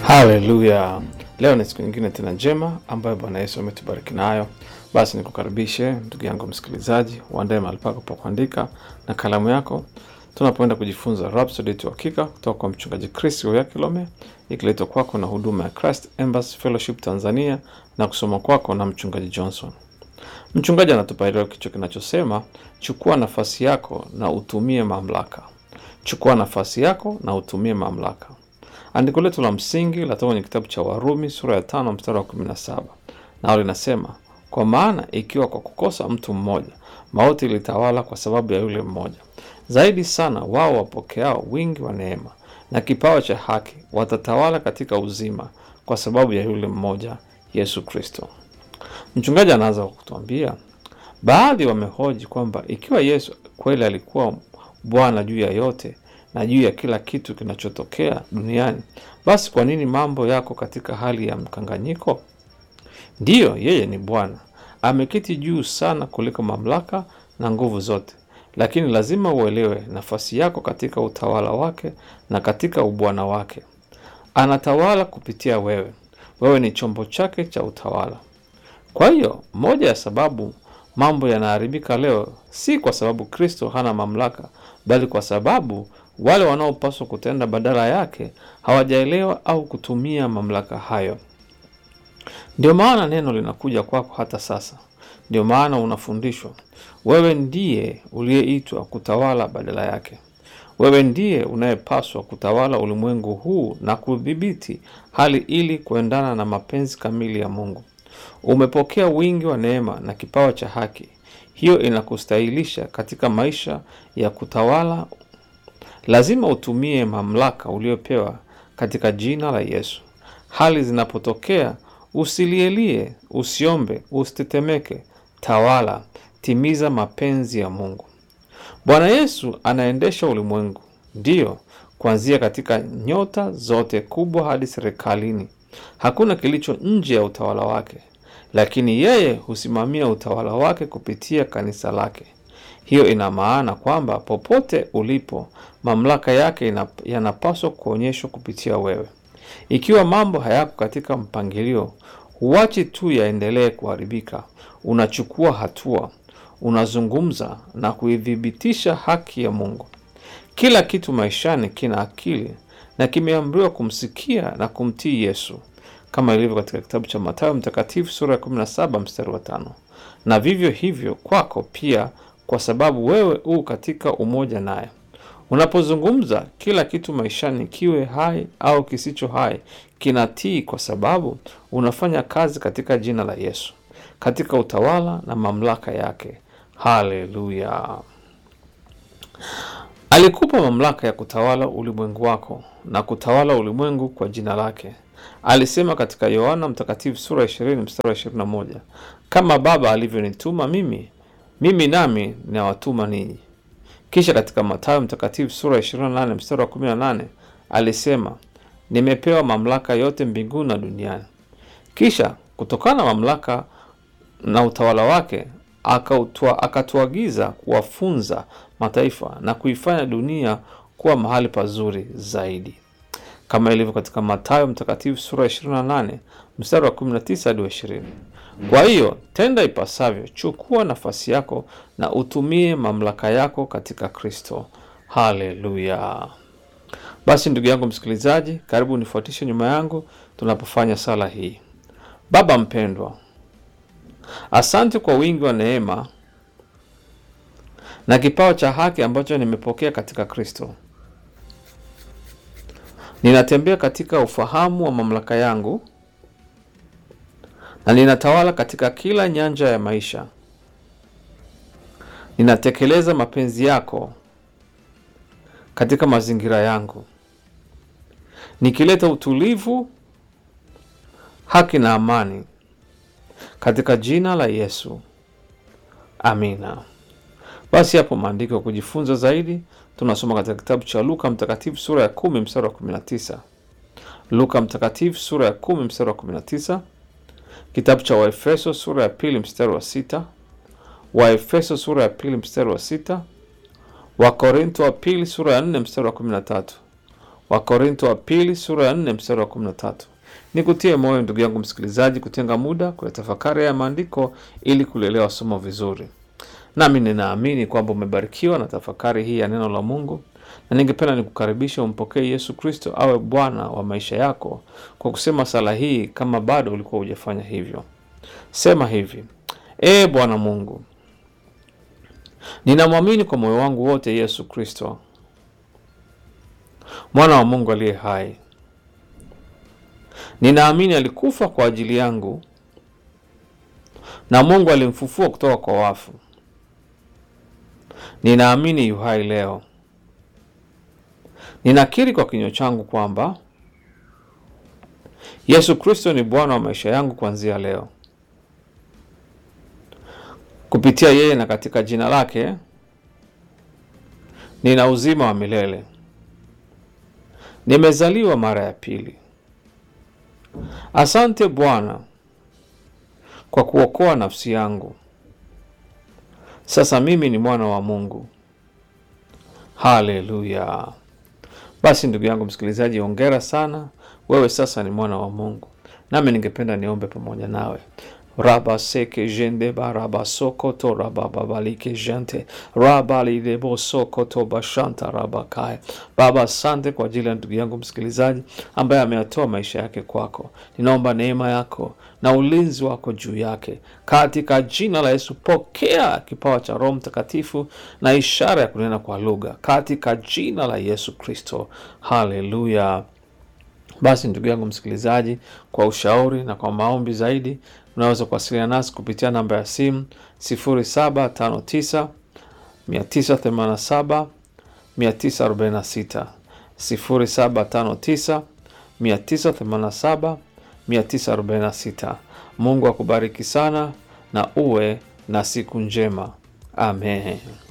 Haleluya! Leo ni siku nyingine tena njema ambayo Bwana Yesu ametubariki nayo. Basi nikukaribishe ndugu yangu msikilizaji, uandae mahali pako pa kuandika na kalamu yako, tunapoenda kujifunza Rhapsody yetu ya Hakika kutoka kwa mchungaji Chris Oyakilome, ikiletwa kwako na huduma ya Christ Embassy Fellowship Tanzania na kusoma kwako na mchungaji Johnson. Mchungaji anatupa leo kichwa kinachosema chukua nafasi yako na utumie mamlaka. Chukua nafasi yako na utumie mamlaka. Andiko letu la msingi latoka kwenye kitabu cha Warumi sura ya tano mstari wa kumi na saba nao linasema, kwa maana ikiwa kwa kukosa mtu mmoja mauti ilitawala kwa sababu ya yule mmoja, zaidi sana wao wapokeao wingi wa neema na kipawa cha haki watatawala katika uzima kwa sababu ya yule mmoja, Yesu Kristo. Mchungaji anaanza kwa kutuambia, baadhi wamehoji kwamba ikiwa Yesu kweli alikuwa Bwana juu ya yote na juu ya kila kitu kinachotokea duniani, basi kwa nini mambo yako katika hali ya mkanganyiko? Ndiyo, yeye ni Bwana, ameketi juu sana kuliko mamlaka na nguvu zote, lakini lazima uelewe nafasi yako katika utawala wake na katika ubwana wake. Anatawala kupitia wewe, wewe ni chombo chake cha utawala. Kwa hiyo moja ya sababu mambo yanaharibika leo si kwa sababu Kristo hana mamlaka, bali kwa sababu wale wanaopaswa kutenda badala yake hawajaelewa au kutumia mamlaka hayo. Ndio maana neno linakuja kwako hata sasa. Ndio maana unafundishwa. Wewe ndiye uliyeitwa kutawala badala yake. Wewe ndiye unayepaswa kutawala ulimwengu huu na kudhibiti hali ili kuendana na mapenzi kamili ya Mungu. Umepokea wingi wa neema na kipawa cha haki. Hiyo inakustahilisha katika maisha ya kutawala. Lazima utumie mamlaka uliopewa katika jina la Yesu. Hali zinapotokea, usilielie, usiombe, usitetemeke. Tawala, timiza mapenzi ya Mungu. Bwana Yesu anaendesha ulimwengu, ndiyo, kuanzia katika nyota zote kubwa hadi serikalini. Hakuna kilicho nje ya utawala wake, lakini yeye husimamia utawala wake kupitia kanisa lake. Hiyo ina maana kwamba popote ulipo, mamlaka yake yanapaswa kuonyeshwa kupitia wewe. Ikiwa mambo hayako katika mpangilio, huachi tu yaendelee kuharibika. Unachukua hatua, unazungumza na kuithibitisha haki ya Mungu. Kila kitu maishani kina akili na kimeamriwa kumsikia na kumtii Yesu, kama ilivyo katika kitabu cha Mathayo Mtakatifu sura ya 17 mstari wa tano. Na vivyo hivyo kwako pia, kwa sababu wewe u katika umoja naye. Unapozungumza, kila kitu maishani, kiwe hai au kisicho hai, kinatii, kwa sababu unafanya kazi katika jina la Yesu, katika utawala na mamlaka yake. Haleluya! Alikupa mamlaka ya kutawala ulimwengu wako na kutawala ulimwengu kwa jina lake. Alisema katika Yohana Mtakatifu sura ya 20 mstari wa 21, kama Baba alivyonituma mimi, mimi nami ninawatuma ninyi. Kisha katika Mathayo Mtakatifu sura ya 28 mstari wa 18 alisema, nimepewa mamlaka yote mbinguni na duniani. Kisha kutokana na mamlaka na utawala wake akatuagiza kuwafunza mataifa na kuifanya dunia kuwa mahali pazuri zaidi, kama ilivyo katika Mathayo Mtakatifu sura ya 28 mstari wa 19 hadi 20. Kwa hiyo tenda ipasavyo, chukua nafasi yako na utumie mamlaka yako katika Kristo. Haleluya! Basi ndugu yangu msikilizaji, karibu nifuatishe nyuma yangu tunapofanya sala hii. Baba mpendwa, asante kwa wingi wa neema na kipawa cha haki ambacho nimepokea katika Kristo. Ninatembea katika ufahamu wa mamlaka yangu na ninatawala katika kila nyanja ya maisha. Ninatekeleza mapenzi yako katika mazingira yangu, nikileta utulivu, haki na amani katika jina la Yesu, amina. Basi hapo maandiko ya kujifunza zaidi tunasoma katika kitabu cha Luka Mtakatifu sura ya kumi mstari wa 19. Luka Mtakatifu sura ya kumi mstari wa 19, kitabu cha Waefeso sura ya pili mstari wa sita, Waefeso sura ya pili mstari wa sita, Wakorintho wa pili sura ya 4 mstari wa 13, Wakorinto wa pili sura ya 4 mstari wa 13. Nikutie moyo ndugu yangu msikilizaji, kutenga muda kuyatafakari ya maandiko ili kulielewa somo vizuri. Nami ninaamini kwamba umebarikiwa na tafakari hii ya neno la Mungu, na ningependa nikukaribisha umpokee Yesu Kristo awe Bwana wa maisha yako kwa kusema sala hii, kama bado ulikuwa hujafanya hivyo. Sema hivi: Ee Bwana Mungu, ninamwamini kwa moyo wangu wote Yesu Kristo, mwana wa Mungu aliye hai. Ninaamini alikufa kwa ajili yangu na Mungu alimfufua kutoka kwa wafu. Ninaamini yu hai leo. Ninakiri kwa kinywa changu kwamba Yesu Kristo ni Bwana wa maisha yangu kuanzia leo. Kupitia yeye na katika jina lake nina uzima wa milele. Nimezaliwa mara ya pili. Asante Bwana kwa kuokoa nafsi yangu. Sasa mimi ni mwana wa Mungu. Haleluya! Basi ndugu yangu msikilizaji, ongera sana, wewe sasa ni mwana wa Mungu. Nami ningependa niombe pamoja nawe. raba seke jende baraba sokoto raba babalike jente raba lidebo sokoto bashanta raba kaya. Baba, asante kwa ajili ya ndugu yangu msikilizaji ambaye ameyatoa maisha yake kwako. Ninaomba neema yako na ulinzi wako juu yake katika jina la Yesu. Pokea kipawa cha Roho Mtakatifu na ishara ya kunena kwa lugha katika jina la Yesu Kristo. Haleluya. Basi ndugu yangu msikilizaji, kwa ushauri na kwa maombi zaidi, unaweza kuwasiliana nasi kupitia namba ya simu 0759 987 946, 0759 987 946. Mungu akubariki sana na uwe na siku njema. Amen.